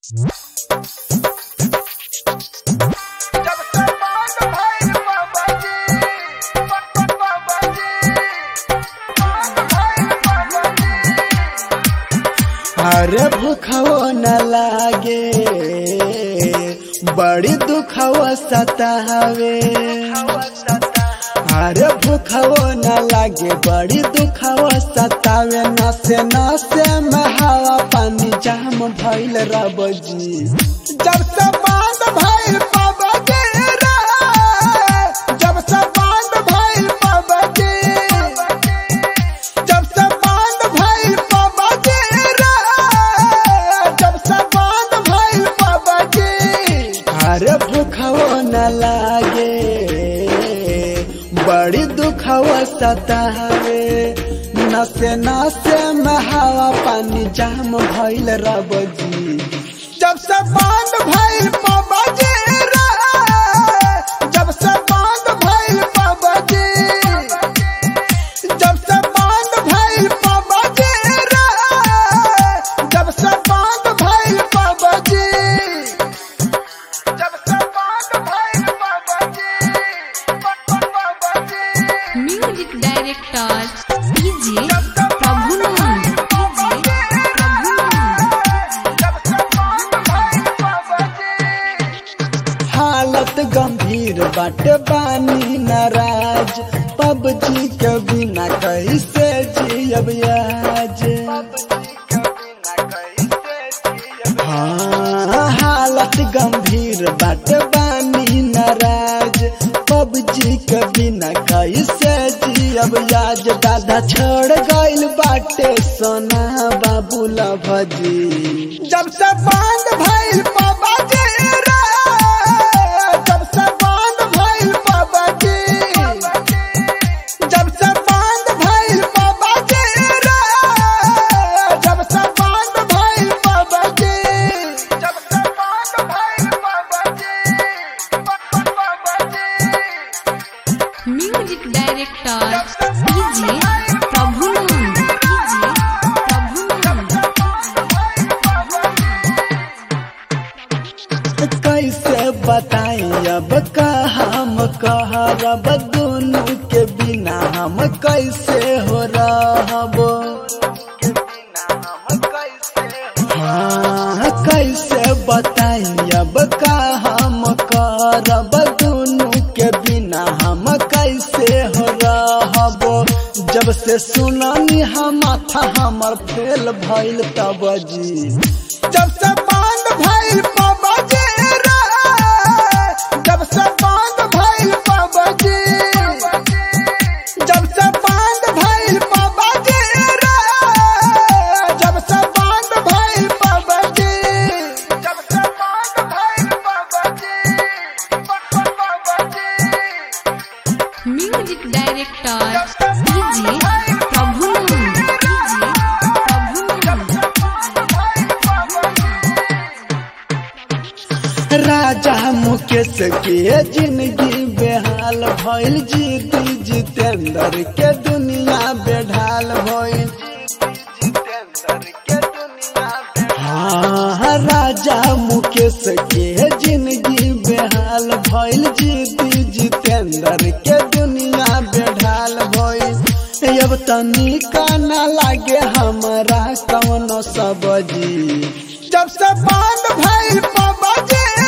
अरे भूखवो न लागे बड़ी दुखवो सतावे अरे भूखवो न लागे बड़ी दुखवो सतावे नसे नसे में हवा पानी जाम भइल रब जी जब से बांध भइल पाबजी रे जब से बांध भइल पाबजी जब से बांध भइल पाबजी रे जब से बांध भइल पाबजी अरे भूखवो न लागे बड़ी दुखवो सतावे नसे नसे में हवा पानी जाम भइल रब जी जब से बांध भइल पाबजी रे जब से बांध भइल पाबजी जब से बांध भइल पाबजी रे जब से बांध भइल पाबजी जब से बांध भइल PUBG PUBG music director DJ Prabhunand DJ हालत गंभीर बाटे बानी नाराज पबजी के बिना कैसे जियब आज हाँ हालत गंभीर बाटे बानी नाराज पबजी के बिना कैसे जियब आज दादा छोड़ गइल बाटे सोना बाबू भजी जब से बांध भइल पाबाजी रे जब से बांध भइल पाबाजी जब से बांध भइल पाबाजी रे जब से बांध भइल पाबाजी जब से बांध भइल PUBG PUBG music director DJ Prabhunand DJ Prabhunand कैसे बताई अब का हम कहरब दोनों के बिना हम कैसे हो रहब हाँ कैसे बताई अब का हम करब दोनों के बिना हम कैसे हो रहब जब से सुनानी हम माथा हमर फेल भइल तब जी जब से बांध भइल पाबजी रे जब से बांध भइल पाबजी जब से बांध भइल पाबजी रे जब से बांध भइल पाबजी जब से बांध भइल PUBG PUBG music director DJ Prabhunand DJ Prabhunand राजा मुकेश के जिंदगी बेहाल भइल जीती जितेंद्र के दुनिया बेढाल भइल हाँ राजा मुकेश के जिंदगी बेहाल भइल जीती जितेंद्र के दुनिया बेढाल भइल अब तनी का ना लागे हमरा कौनो सबजी जब से बांध भइल पाबजी